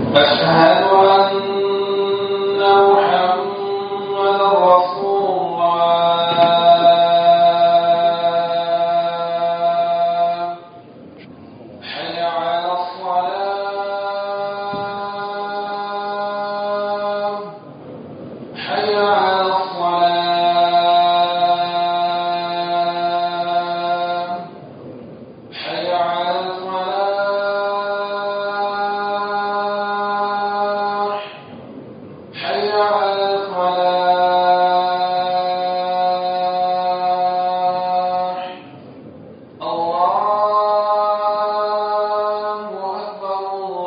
أشهد أن محمد رسول الله حي على الصلاة حي على الصلاة حي على الفلاح حي على الفلاح الله أكبر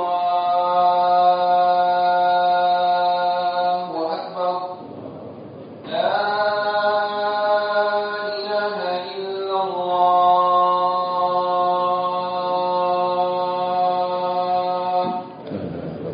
الله أكبر لا إله إلا الله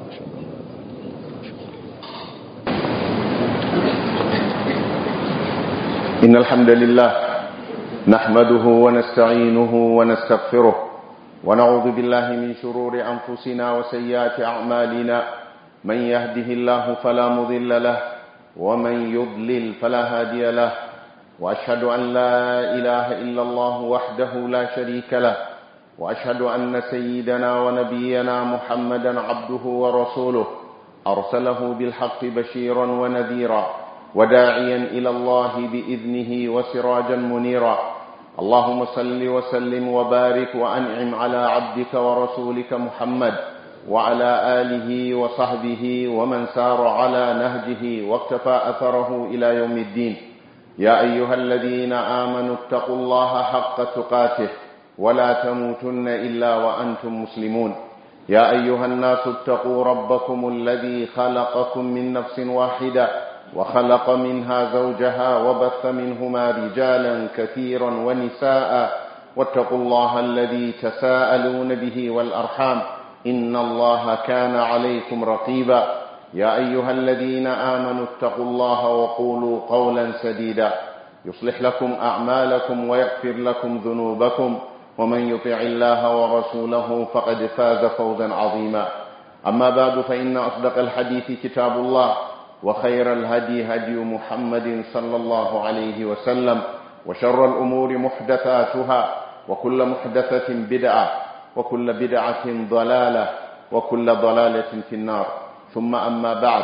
إن الحمد لله نحمده ونستعينه ونستغفره ونعوذ بالله من شرور أنفسنا وسيئات أعمالنا من يهده الله فلا مضل له ومن يضلل فلا هادي له وأشهد أن لا إله إلا الله وحده لا شريك له وأشهد أن سيدنا ونبينا محمدا عبده ورسوله أرسله بالحق بشيرا ونذيرا وداعيا إلى الله بإذنه وسراجا منيرا اللهم صل وسلم وبارك وأنعم على عبدك ورسولك محمد وعلى آله وصحبه ومن سار على نهجه واقتفى أثره إلى يوم الدين يا أيها الذين آمنوا اتقوا الله حق تقاته ولا تموتن إلا وأنتم مسلمون يا أيها الناس اتقوا ربكم الذي خلقكم من نفس واحدة وخلق منها زوجها وبث منهما رجالا كثيرا ونساء واتقوا الله الذي تساءلون به والأرحام إن الله كان عليكم رقيبا يا أيها الذين آمنوا اتقوا الله وقولوا قولا سديدا يصلح لكم أعمالكم ويغفر لكم ذنوبكم ومن يطع الله ورسوله فقد فاز فوزا عظيما أما بعد فإن أصدق الحديث كتاب الله وخير الهدي هدي محمد صلى الله عليه وسلم وشر الأمور محدثاتها وكل محدثة بدعة وكل بدعة ضلالة وكل ضلالة في النار ثم أما بعد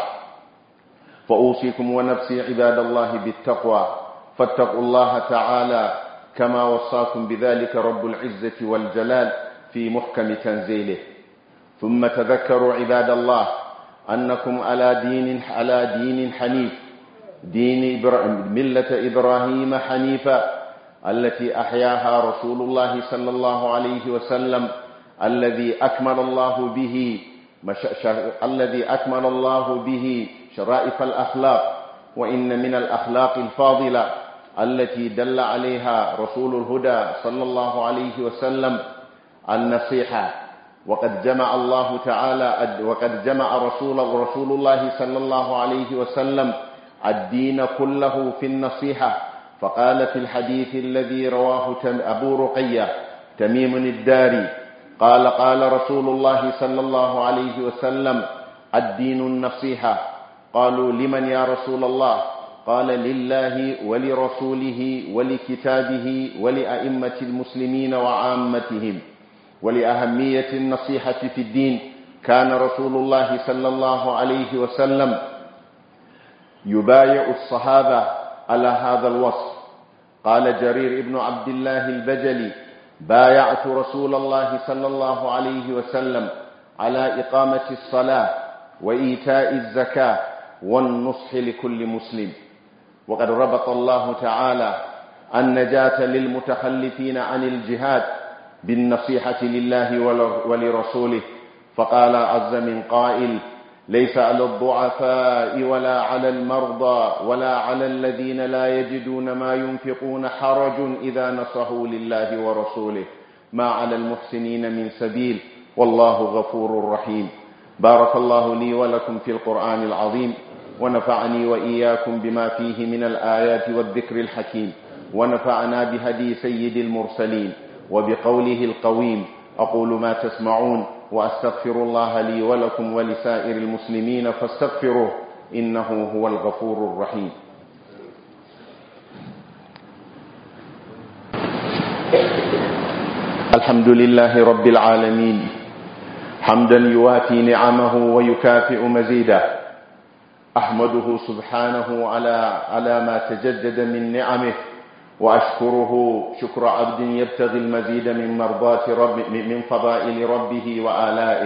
فأوصيكم ونفسي عباد الله بالتقوى فاتقوا الله تعالى كما وصاكم بذلك رب العزة والجلال في محكم تنزيله ثم تذكروا عباد الله أنكم على دين على دين حنيف دين إبرا- ملة إبراهيم حنيفا التي أحياها رسول الله صلى الله عليه وسلم الذي أكمل الله به مش... ش- الذي أكمل الله به شرائف الأخلاق وإن من الأخلاق الفاضلة التي دل عليها رسول الهدى صلى الله عليه وسلم النصيحة وقد جمع الله تعالى وقد جمع رسول رسول الله صلى الله عليه وسلم الدين كله في النصيحة فقال في الحديث الذي رواه تم- أبو رقية تميم الداري قال قال رسول الله صلى الله عليه وسلم الدين النصيحة قالوا لمن يا رسول الله قال لله ولرسوله ولكتابه ولأئمة المسلمين وعامتهم ولأهمية النصيحة في الدين كان رسول الله صلى الله عليه وسلم يبايع الصحابة على هذا الوصف قال جرير بن عبد الله البجلي بايعت رسول الله صلى الله عليه وسلم على إقامة الصلاة وإيتاء الزكاة والنصح لكل مسلم وقد ربط الله تعالى النجاة للمتخلفين عن الجهاد بالنصيحة لله ولرسوله فقال عز من قائل ليس على الضعفاء ولا على المرضى ولا على الذين لا يجدون ما ينفقون حرج إذا نصحوا لله ورسوله ما على المحسنين من سبيل والله غفور رحيم بارك الله لي ولكم في القرآن العظيم ونفعني وإياكم بما فيه من الآيات والذكر الحكيم ونفعنا بهدي سيد المرسلين وبقوله القويم أقول ما تسمعون وأستغفر الله لي ولكم ولسائر المسلمين فاستغفروه إنه هو الغفور الرحيم الحمد لله رب العالمين حمدا يوافي نعمه ويكافئ مزيده أحمده سبحانه على على ما تجدد من نعمه وأشكره شكر عبد يبتغي المزيد من مرضات رب من فضائل ربه وآلائه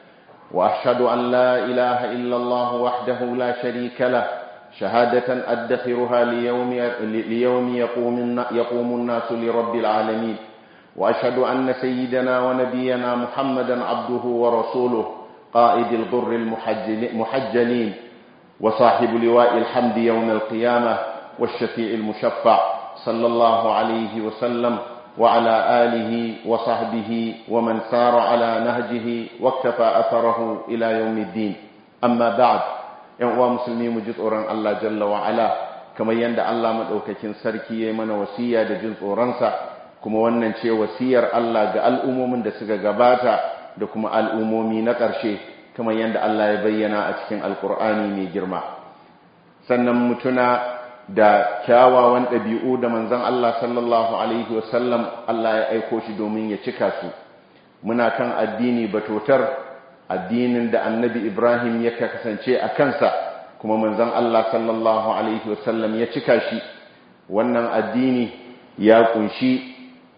وأشهد أن لا إله إلا الله وحده لا شريك له شهادة أدخرها ليوم ليوم يقوم يقوم الناس لرب العالمين وأشهد أن سيدنا ونبينا محمدا عبده ورسوله قائد الغر المحجلين وصاحب لواء الحمد يوم القيامة والشفيع المشفع صلى الله عليه وسلم وعلى آله وصحبه ومن سار على نهجه واكتفى أثره إلى يوم الدين أما بعد ينوى مسلمين مجد أوران الله جل وعلا كما يند الله مدوككين سركي من وسيا دجنس أورانسا kuma wannan ce wasiyar Allah ga al'ummomin da suka gabata da kuma al'ummomi na ƙarshe kamar yadda Allah ya bayyana a cikin alkur'ani mai girma sannan mutuna da kyawawan ɗabi'u da manzon Allah sallallahu alaihi wasallam Allah ya aiko shi domin ya cika su muna kan addini batotar addinin da annabi Ibrahim ya kasance a kansa kuma manzon Allah sallallahu alaihi wasallam ya cika shi wannan addini ya kunshi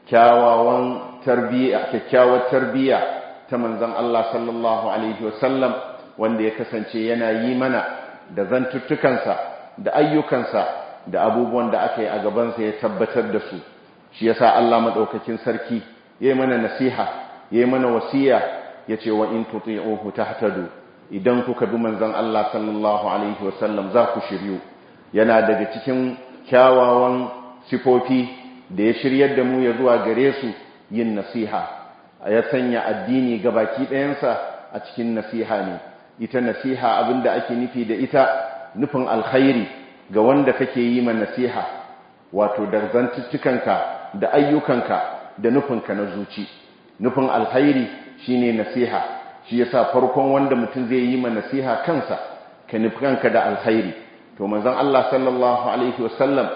kyawawan tarbiyya kyakkyawar tarbiyya ta manzon Allah sallallahu alaihi wasallam wanda ya kasance yana yi mana da zantuttukansa da ayyukansa da abubuwan da aka yi a gabansa ya tabbatar da su shi yasa Allah madaukakin sarki yayi mana nasiha yayi mana wasiya yace wa in tuti'uhu tahtadu idan kuka bi manzon Allah sallallahu alaihi wasallam za ku shiryu yana daga cikin kyawawan sifofi da ya shiryar da mu ya zuwa gare su yin nasiha ya sanya addini ga baki ɗayansa a cikin nasiha ne ita nasiha abinda ake nufi da ita nufin alkhairi ga wanda kake yi ma nasiha wato da zantuttukanka da ayyukanka da nufinka na zuci nufin alkhairi shine nasiha shi yasa farkon wanda mutum zai yi ma nasiha kansa ka nufi kanka da alkhairi to manzon Allah sallallahu alaihi wasallam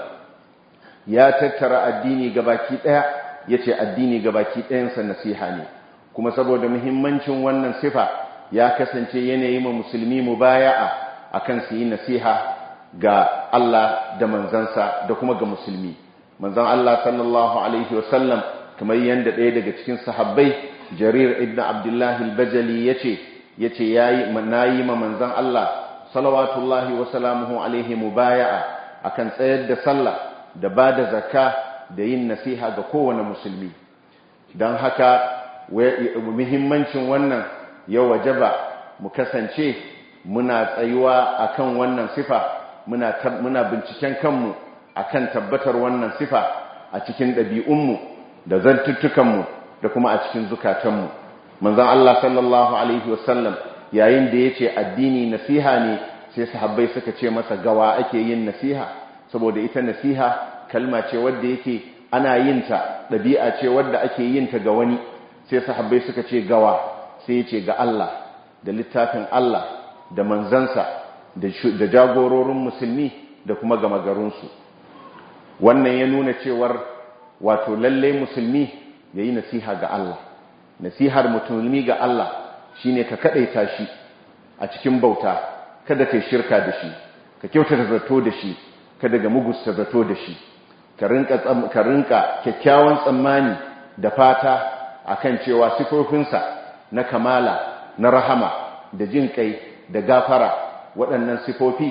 ya tattara addini gabaki daya yace addini gabaki dayansa nasiha ne kuma saboda muhimmancin wannan sifa ya kasance yanayi ma musulmi mubaya'a akan su yi nasiha ga Allah da manzansa da kuma ga musulmi manzon Allah sallallahu alaihi wasallam kamar yanda ɗaya daga cikin sahabbai Jarir ibn Abdullah al-Bajali yace yace yayi nayi ma manzon Allah salawatullahi wa salamuhu alaihi mubaya'a akan tsayar da sallah da ba da zakka da yin nasiha ga kowane musulmi don haka muhimmancin wannan ya wajaba mu kasance muna tsayuwa akan wannan sifa muna muna binciken kanmu akan tabbatar wannan sifa a cikin ɗabi'unmu da zantuttukanmu da kuma a cikin zukatanmu manzon Allah sallallahu alaihi wasallam yayin da yace addini nasiha ne sai sahabbai suka ce masa gawa ake yin nasiha saboda ita nasiha kalma ce wadda yake ana yin ta ɗabi'a ce wadda ake yin ta ga wani sai sahabbai suka ce gawa sai ya ce ga Allah da littafin Allah da manzansa da jagororin musulmi da kuma gama garinsu wannan ya nuna cewar wato lalle musulmi ya yi nasiha ga Allah nasihar musulmi ga Allah shine ka kaɗaita shi a cikin bauta kada kai shirka da shi ka kyautata zato da shi kada ga mugusta zato da shi ka rinka kyakkyawan tsammani da fata akan cewa sifofinsa na kamala na rahama da jin kai da gafara waɗannan sifofi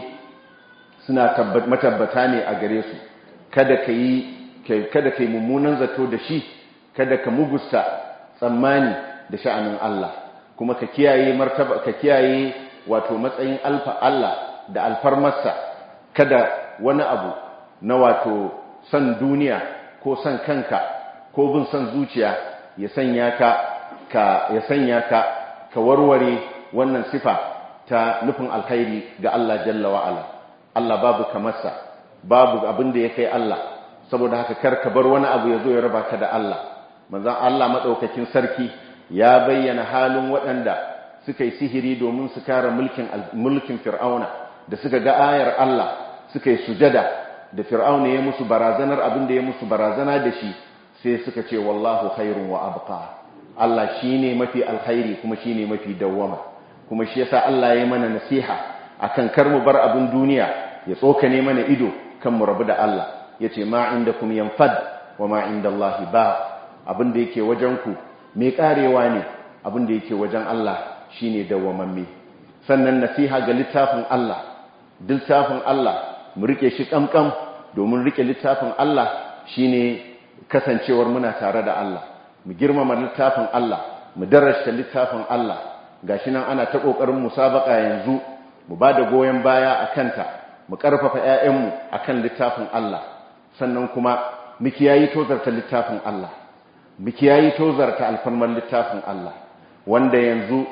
suna matabbata ne a gare su kada ka yi kada ka yi mummunan zato da shi kada ka mugusta tsammani da sha'anin Allah kuma ka kiyaye martaba ka kiyaye wato matsayin alfa Allah da alfarmarsa kada wani abu na wato son duniya ko son kanka ko bin son zuciya ya sanya ka ka ya sanya ka ka warware wannan sifa ta nufin alkhairi ga Allah jalla wa ala Allah babu kamarsa babu abin da ya kai Allah saboda haka kar ka bar wani abu ya zo ya raba ka da Allah manzon Allah madaukakin sarki ya bayyana halin waɗanda suka yi sihiri domin su kare mulkin mulkin fir'auna da suka ga ayar Allah suka yi sujada da fir'auna ya musu barazanar abin da ya musu barazana da shi sai suka ce wallahu khairun wa abqa Allah shine mafi alkhairi kuma shine mafi dawwama kuma shi yasa Allah ya mana nasiha akan kar mu bar abin duniya ya tsokane mana ido kan mu rabu da Allah yace ma indakum yanfad wa ma indallahi ba abin da yake wajen ku me karewa ne abin da yake wajen Allah shine dawwamamme sannan nasiha ga littafin Allah littafin Allah mu rike shi kamkam domin rike littafin Allah shine kasancewar muna tare da Allah mu girmama littafin Allah mu darasta littafin Allah gashi nan ana ta kokarin musabaka yanzu mu bada goyen baya akan ta mu karfafa ƴaƴanmu akan littafin Allah sannan kuma mu kiyayi tozarta littafin Allah mu kiyayi tozarta alfarman littafin Allah wanda yanzu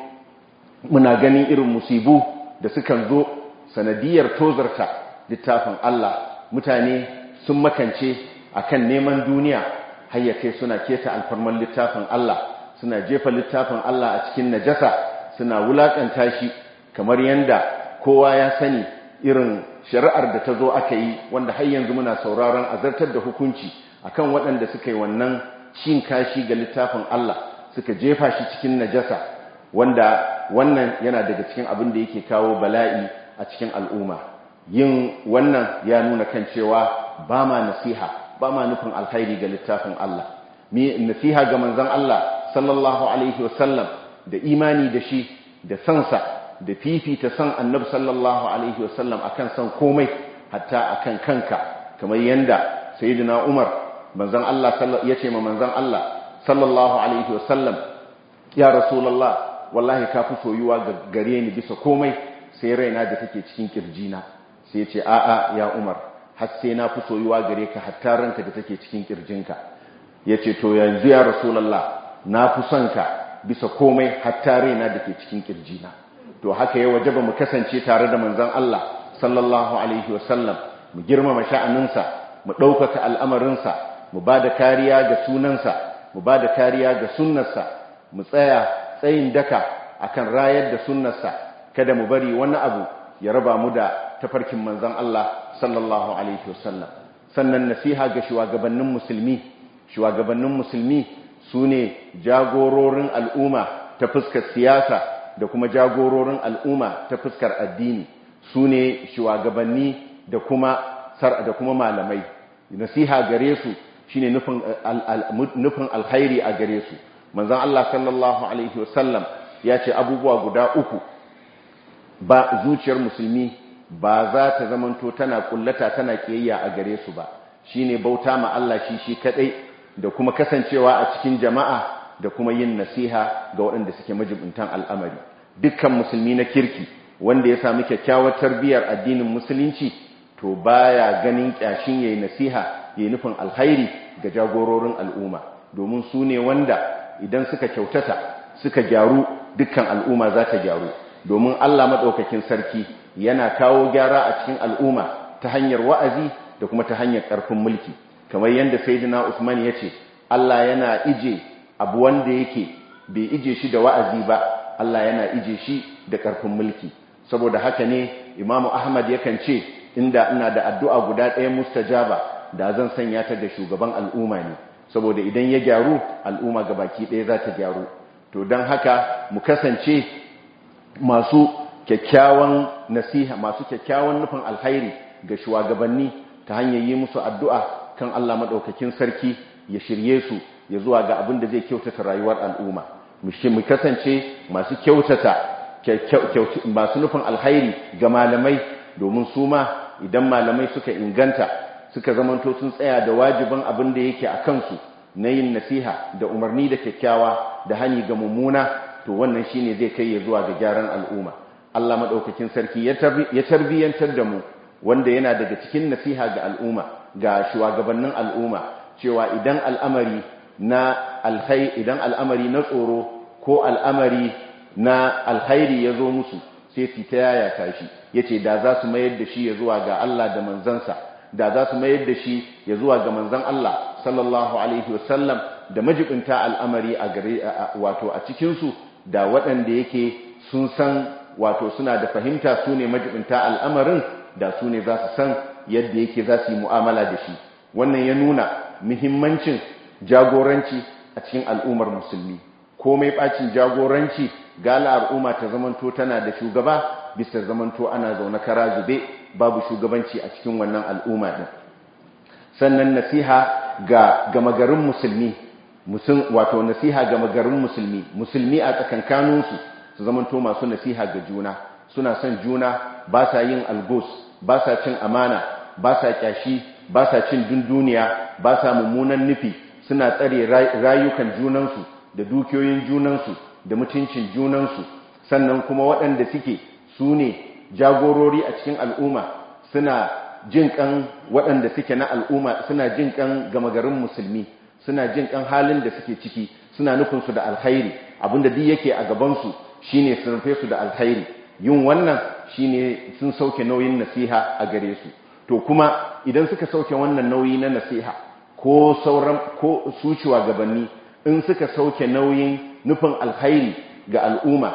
muna ganin irin musibu da sukan zo sanadiyar tozarta littafin Allah mutane sun makance akan neman duniya hayyace suna keta alfarman littafin Allah suna jefa littafin Allah a cikin najasa suna wulakanta shi kamar yanda kowa ya sani irin shari'ar da ta zo aka yi wanda har yanzu muna sauraron azartar da hukunci akan waɗanda suka yi wannan cin kashi ga littafin Allah suka jefa shi cikin najasa wanda wannan yana daga cikin abin da yake kawo bala'i a cikin al'umma yin wannan ya nuna kan cewa ba ma nasiha ba ma nufin alkhairi ga littafin Allah mi nasiha ga manzon Allah sallallahu alaihi wasallam da imani da shi da sansa da fifita san annabi sallallahu alaihi wasallam akan san komai hatta akan kanka kamar yanda sayyidina Umar manzon Allah yace ma manzon Allah sallallahu alaihi wasallam ya rasulullah wallahi ka fi soyuwa gare ni bisa komai sai raina da take cikin kirjina sai ce a'a ya Umar har sai na fi soyuwa gare ka hatta ranka da take cikin kirjinka yace to yanzu ya rasulullah na fi son ka bisa komai hatta raina da ke cikin kirjina to haka ya wajaba mu kasance tare da manzon Allah sallallahu alaihi wasallam mu girmama sha'aninsa mu ɗaukaka al'amarinsa mu ba da kariya ga sunansa mu ba da kariya ga sunnarsa mu tsaya tsayin daka akan rayar da sunnarsa kada mu bari wani abu ya raba mu da tafarkin manzon Allah sallallahu alaihi wasallam sannan nasiha ga shugabannin musulmi shugabannin musulmi sune jagororin al'umma ta fuskar siyasa da kuma jagororin al'umma ta fuskar addini sune shugabanni da kuma da kuma malamai nasiha gare su shine nufin nufin alkhairi a gare su manzon Allah sallallahu alaihi wasallam ya ce abubuwa guda uku ba zuciyar musulmi ba za ta zamanto tana kullata tana kiyayya a gare su ba shine bauta ma Allah shi shi kadai da kuma kasancewa a cikin jama'a da kuma yin nasiha ga waɗanda suke majibuntan al'amari dukkan musulmi na kirki wanda ya sami kyakkyawar tarbiyyar addinin musulunci to baya ganin kyashin yayi nasiha yayi nufin alkhairi ga jagororin al'umma domin su ne wanda idan suka kyautata suka gyaru dukkan al'umma za ta gyaru domin Allah maɗaukakin sarki yana kawo gyara a cikin al'umma ta hanyar wa'azi da kuma ta hanyar ƙarfin mulki kamar yadda sayyidina Usman ya ce Allah yana ije abu wanda yake bai ije shi da wa'azi ba Allah yana ije shi da ƙarfin mulki saboda haka ne Imam Ahmad yakan ce inda ina da addu'a guda ɗaya mustajaba da zan sanya ta da shugaban al'umma ne saboda idan ya gyaru al'umma baki ɗaya za ta gyaru to don haka mu kasance masu kyakkyawan nasiha masu kyakkyawan nufin alhairi ga shugabanni ta hanyar yi musu addu'a kan Allah maɗaukakin sarki ya shirye su ya zuwa ga abin da zai kyautata rayuwar al'umma mu kasance masu kyautata masu nufin alhairi ga malamai domin su ma idan malamai suka inganta suka zamanto sun tsaya da wajibin abin da yake a kansu na yin nasiha da umarni da kyakkyawa da hani ga mummuna to wannan shine zai kai ya zuwa ga gyaran al'umma Allah madaukakin sarki ya tarbiyantar da mu wanda yana daga cikin nasiha ga al'umma ga shugabannin al'umma cewa idan al'amari na alkhairi idan al'amari na tsoro ko al'amari na alkhairi ya zo musu sai su ta yaya tashi yace da za su mayar da shi ya zuwa ga Allah da manzansa da za su mayar da shi ya zuwa ga manzan Allah sallallahu alaihi wasallam da majibinta al'amari a gare wato a cikinsu da waɗanda yake sun san wato suna da fahimta su ne majibinta al'amarin da su ne za su san yadda yake za su yi mu'amala da shi wannan ya nuna muhimmancin jagoranci a cikin al'ummar musulmi komai ɓacin jagoranci gala al'umma ta zamanto tana da shugaba bisa zamanto ana zaune kara zube babu shugabanci a cikin wannan al'umma din sannan nasiha ga gama garin musulmi wato nasiha ga magarin musulmi musulmi a tsakankaninsu su zamanto masu nasiha ga juna suna son juna ba sa yin algos ba sa cin amana ba sa kyashi ba sa cin dunduniya ba sa mummunan nufi suna tsare rayukan junansu da dukiyoyin junansu da mutuncin junansu sannan kuma waɗanda suke su ne jagorori a cikin al'umma suna jin kan waɗanda suke na al'umma suna jin kan gama garin musulmi suna jin kan halin da suke ciki suna nufinsu da alkhairi abinda duk yake a gabansu shine su rufe su da alkhairi yin wannan shine sun sauke nauyin nasiha a gare su to kuma idan suka sauke wannan nauyi na nasiha ko sauran ko su gabanni in suka sauke nauyin nufin alkhairi ga al'umma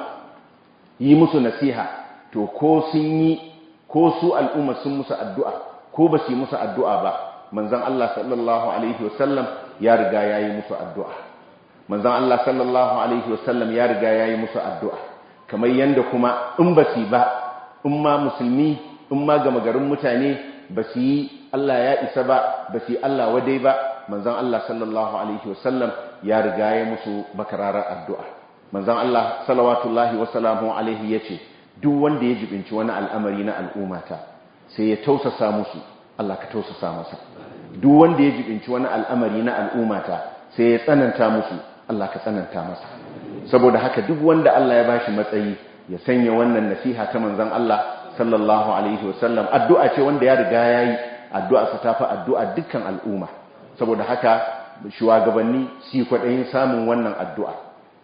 yi musu nasiha to ko sun yi ko su al'umma sun musu addu'a ko ba su yi musu addu'a ba manzon Allah sallallahu alaihi wasallam ya riga ya yi musu addu'a manzon Allah sallallahu alaihi wasallam ya riga ya yi musu addu'a kamar yanda kuma in ba su ba in ma musulmi in ma gama garin mutane ba su yi Allah ya isa ba ba su yi Allah wadai ba manzon Allah sallallahu alaihi wasallam ya riga ya musu bakararar addu'a manzon Allah salawatullahi wasalamu alaihi yace duk wanda ya jibinci wani al'amari na al'ummata sai ya tausasa musu Allah ka tausasa masa duk wanda ya jibinci wani al'amari na al'ummata sai ya tsananta musu Allah ka tsananta masa saboda haka duk wanda Allah ya bashi matsayi ya sanya wannan nasiha ta manzon Allah sallallahu alaihi wasallam addu'a ce wanda ya riga yayi addu'a sa tafi addu'a dukkan al'umma saboda haka shugabanni su kwaɗayin samun wannan addu'a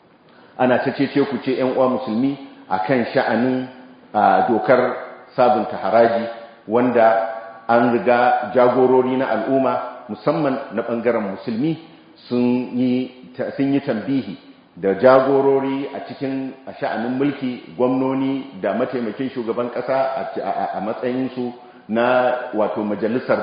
ana ta cece ku ce ‘yan uwa musulmi a kan sha'anin dokar sabunta haraji wanda an riga jagorori na al'umma musamman na ɓangaren musulmi sun yi tambihi da jagorori a cikin sha'anin mulki gwamnoni da mataimakin shugaban ƙasa a matsayinsu na wato majalisar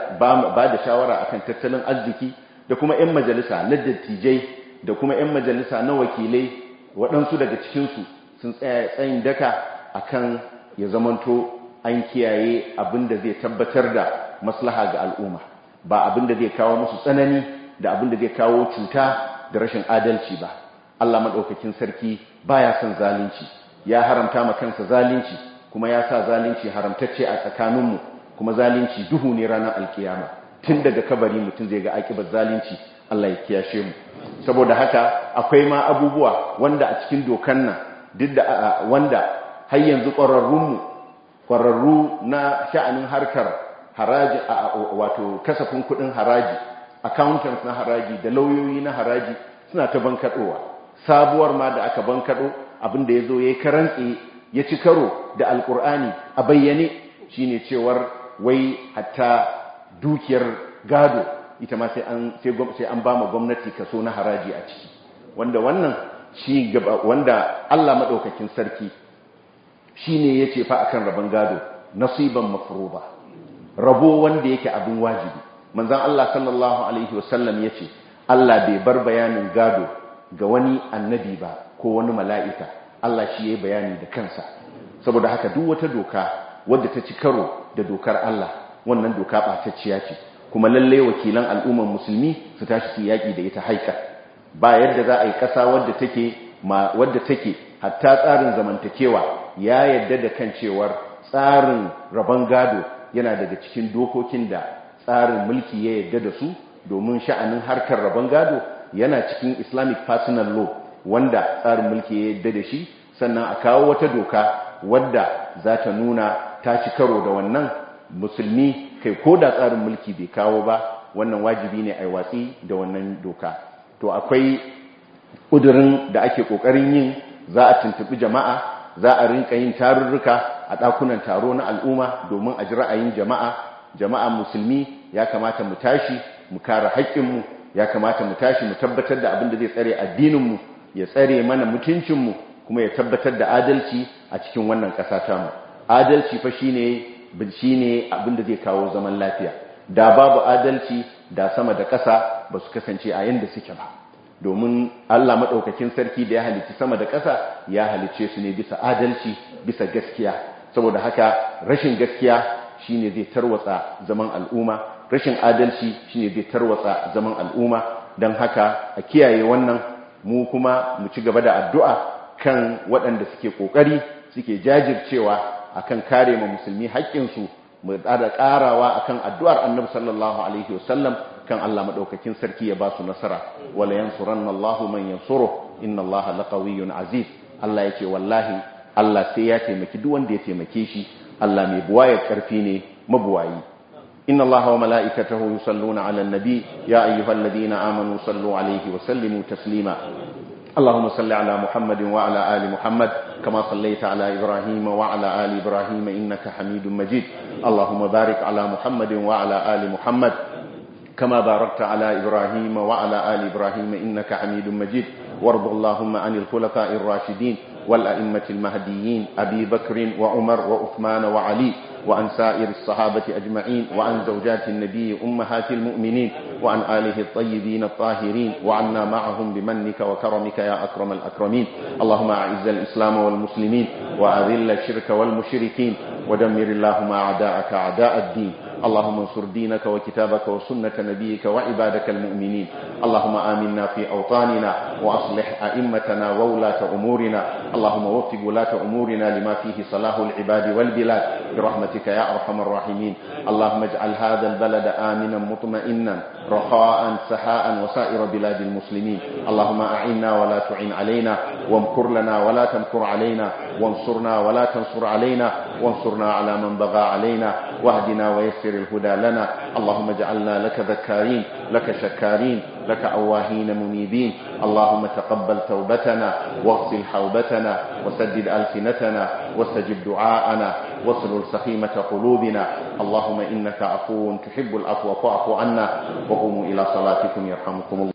ba da shawara akan tattalin arziki da kuma 'yan majalisa na dattijai da kuma 'yan majalisa na wakilai waɗansu daga cikinsu sun tsaya tsayin daka akan ya zamanto an kiyaye abin da zai tabbatar da maslaha ga al'umma ba abin da zai kawo musu tsanani da abin da zai kawo cuta da rashin adalci ba Allah maɗaukakin sarki baya son zalunci ya haramta ma kansa zalunci kuma ya sa zalunci haramtacce a tsakaninmu kuma zalunci duhu ne ranar alkiyama tun daga kabari mutum zai ga akibar zalunci Allah ya kiyashe mu saboda haka akwai ma abubuwa wanda a cikin dokan nan duk da wanda har yanzu ƙwararrunmu ƙwararru na sha'anin harkar haraji wato kasafin kuɗin haraji accountants na haraji da lauyoyi na haraji suna ta bankaɗowa sabuwar ma da aka bankaɗo abinda ya zo ya yi karantse ya ci karo da alƙur'ani a bayyane shine cewar wai hatta dukiyar gado ita ma sai an sai an ba ma gwamnati kaso na haraji a ciki wanda wannan shi gaba wanda Allah madaukakin sarki shine yace fa akan rabon gado nasiban mafruba rabo wanda yake abin wajibi manzon Allah sallallahu alaihi wasallam yace Allah bai bar bayanin gado ga wani annabi ba ko wani mala'ika Allah shi yayi bayani da kansa saboda haka duk wata doka wadda ta ci karo da dokar Allah wannan doka ɓatacciya ce kuma lalle wakilan al'umman musulmi su tashi su yaƙi da ita haika ba yadda za a yi ƙasa wadda take wadda take hatta tsarin zamantakewa ya yadda da kan cewar tsarin rabon gado yana daga cikin dokokin da tsarin mulki ya yadda da su domin sha'anin harkar rabon gado yana cikin islamic personal law wanda tsarin mulki ya yadda da shi sannan a kawo wata doka wadda za ta nuna ta ci karo da wannan musulmi kai ko da tsarin mulki bai kawo ba wannan wajibi ne a yi watsi da wannan doka to akwai ƙudurin da ake ƙoƙarin yin za a tuntuɓi jama'a za a rinka yin tarurruka a ɗakunan taro na al'umma domin a ji ra'ayin jama'a jama'a musulmi ya kamata mu tashi mu kare haƙƙinmu ya kamata mu tashi mu tabbatar da abin da zai tsare addininmu ya tsare mana mutuncinmu kuma ya tabbatar da adalci a cikin wannan ƙasa tamu adalci fa shine shine abin da zai kawo zaman lafiya da babu adalci da sama da ƙasa ba su kasance a yanda suke ba domin Allah maɗaukakin sarki da ya halicci sama da ƙasa ya halicce su ne bisa adalci bisa gaskiya saboda haka rashin gaskiya shine zai tarwatsa zaman al'umma rashin adalci shine zai tarwatsa zaman al'umma don haka a kiyaye wannan mu kuma mu ci gaba da addu'a kan waɗanda suke ƙoƙari suke jajircewa akan kare ma musulmi haƙƙinsu mu da ƙarawa akan addu'ar annabi sallallahu alaihi wasallam kan Allah madaukakin sarki ya ba su nasara wala yansuranna Allahu man yansuru inna Allaha laqawiyyun aziz Allah yake wallahi Allah sai ya taimaki duk wanda ya taimake shi Allah mai buwayar karfi ne mabuwayi inna Allaha wa mala'ikatahu yusalluna 'alan nabi ya ayyuhalladhina amanu sallu 'alaihi wa sallimu taslima اللهم صل على محمد وعلى آل محمد كما صليت على إبراهيم وعلى آل إبراهيم إنك حميد مجيد اللهم بارك على محمد وعلى آل محمد كما باركت على إبراهيم وعلى آل إبراهيم إنك حميد مجيد وارض اللهم عن الخلفاء الراشدين والأئمة المهديين أبي بكر وعمر وعثمان وعلي وعن سائر الصحابة أجمعين وعن زوجات النبي أمهات المؤمنين وعن آله الطيبين الطاهرين وعنا معهم بمنك وكرمك يا أكرم الأكرمين اللهم أعز الإسلام والمسلمين وأذل الشرك والمشركين ودمر اللهم أعداءك أعداء الدين اللهم انصر دينك وكتابك وسنة نبيك وعبادك المؤمنين اللهم آمنا في أوطاننا وأصلح أئمتنا وولاة أمورنا اللهم وفق ولاة أمورنا لما فيه صلاح العباد والبلاد برحمتك يا أرحم الراحمين اللهم اجعل هذا البلد آمنا مطمئنا رخاء سحاء وسائر بلاد المسلمين اللهم أعنا ولا تعين علينا وامكر لنا ولا تمكر علينا وانصرنا ولا تنصر علينا وانصرنا على من بغى علينا واهدنا ويسر الهدى لنا اللهم اجعلنا لك ذكارين لك شكارين لك أواهين منيبين اللهم تقبل توبتنا واغسل حوبتنا وسدد ألسنتنا واستجب دعاءنا واصل سخيمة قلوبنا اللهم إنك عفو تحب العفو فاعف عنا وقوموا إلى صلاتكم يرحمكم الله